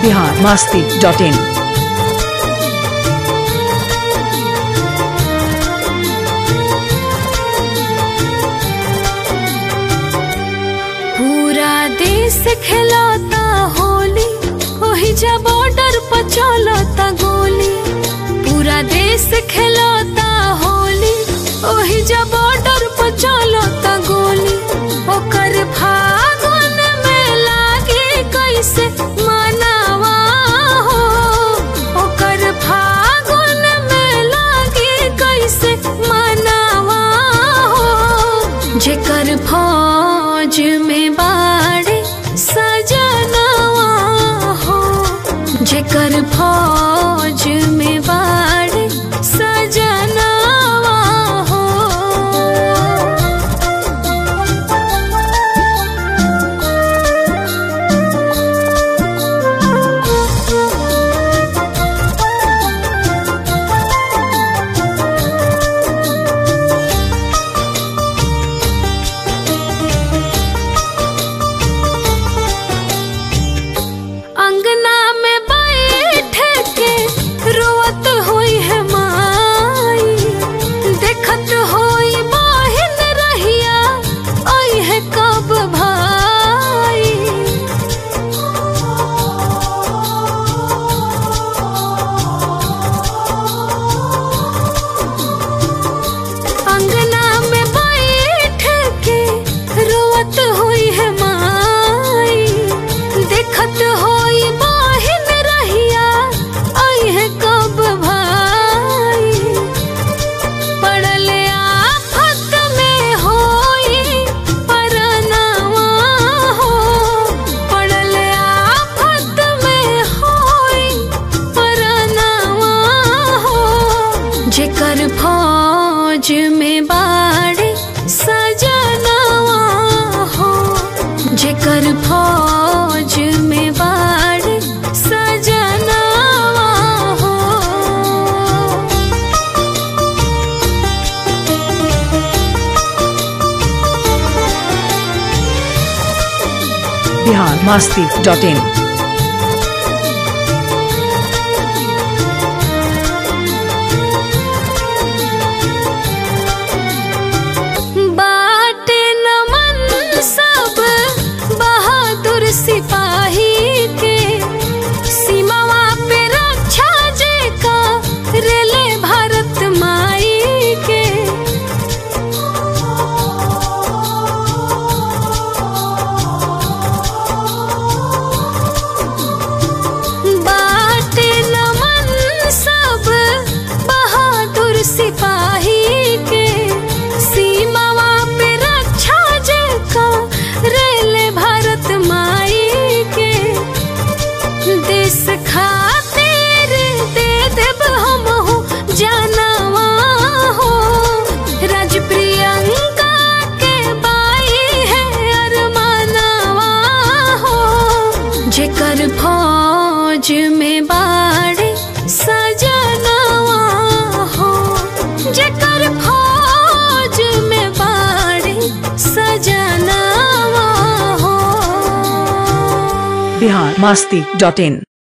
Bihar Masti dot in पूरा देश खेलता होली वही जा बॉर्डर पर चलता गोली पूरा देश खेलता होली वही जा बॉर्डर पर चलता गोली ओकर फागुन में लागे कैसे मनावा हो ओकर फागुन में लागे कैसे मनावा हो जेकर फौज में बाड़े सजनवा हो जेकर फौज में बाड़े सजनवा हो अंगना में बैठ के रोवत होई है माई देखत होई बहिन रहिया आई है कब भाई अंगना में बैठ के रोवत होई है माई देखत होई बहिन रहिया आई है कब भाई पड़ल आफत में होई परनावा हो पड़ल आफत में होई परनावा हो जेकर फौज में बाड़े सजनवा हो जेकर फौज में बाड़े सजनवा हो बिहार मास्ती डॉट इन बाटे नमन सब बहादुर सिपाही के सीमावा पे रक्षा जे का रेले भारत माई के बाटे नमन सब बहादुर सिपाही के सीमावा पे रक्षा जे का रेले भारत माई के देश खातिर दे देब हम हो जानवा हो राज प्रियंका के बाई है अरमानवा हो जेकर फौज में बाड़े सजनवा हो जेकर फौज में बाड़े सजनवा हो बिहार मास्ती डॉट इन